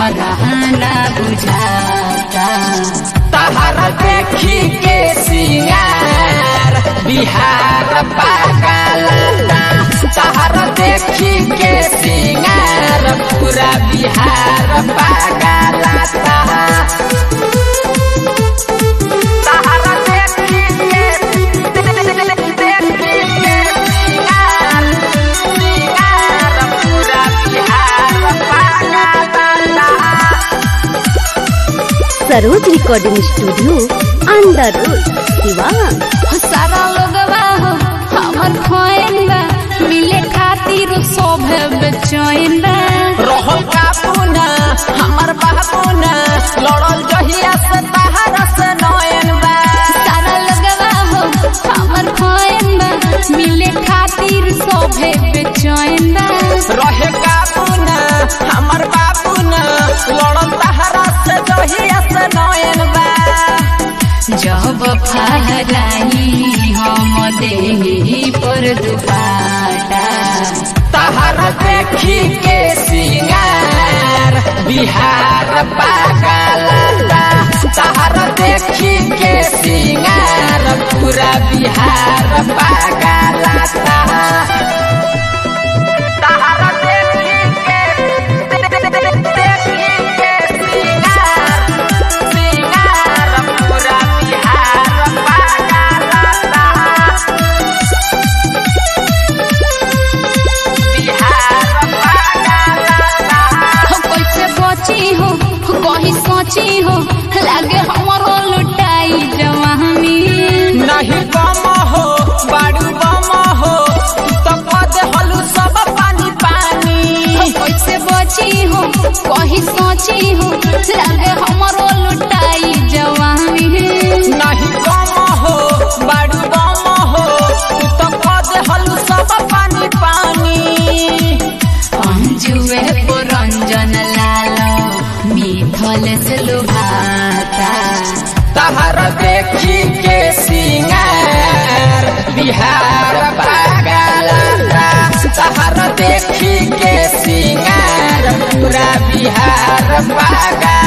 हमरा ना बुझाता तहरा देखी के सिंगार बिहार पागलता तहरा देखी के सिंगार पूरा बिहार पागलता तहरा देखी के देखी के सिंगार सिंगार पूरा बिहार पागलता Saroj recording studio under road Siwan सारा लोगवा हो हमर खोइन बा मिले खातिर सब बेचैन बा रहल काबूना हमर बाबूना लड़ल जहिया से तहरा से नयन बा सारा लोगवा हो हमर खोइन बा मिले खातिर सब बेचैन बा रहे काबूना हमर बाबूना लड़ल तहरा से जहिया से नयन बा जब फहराई हम देही पर दुपाटा तहरा देखी के सिंगार बिहार पागलता तहरा देखी के सिंगार पूरा बिहार पागलता तहरा देखी के देखी के सिंगार सिंगार पूरा बिहार पागलता बिहार पागलता हो कैसे बची हो कहीं सोची हो लागे हमरो लुटाई जवानी नहीं बम हो बाड़ू बम हो तो कद हलू सब पानी पानी हो कैसे बची हो कहीं सोची हो लागे हमरो लुटाई जवानी नहीं बम हो बाड़ू बम हो तो कद हलू सब पानी पानी अंजुए पुरंजन लाल मिथल से लुभाता तहर देखी के सिंगार बिहार पागलता तहर देखी के सिंगार पूरा बिहार पागल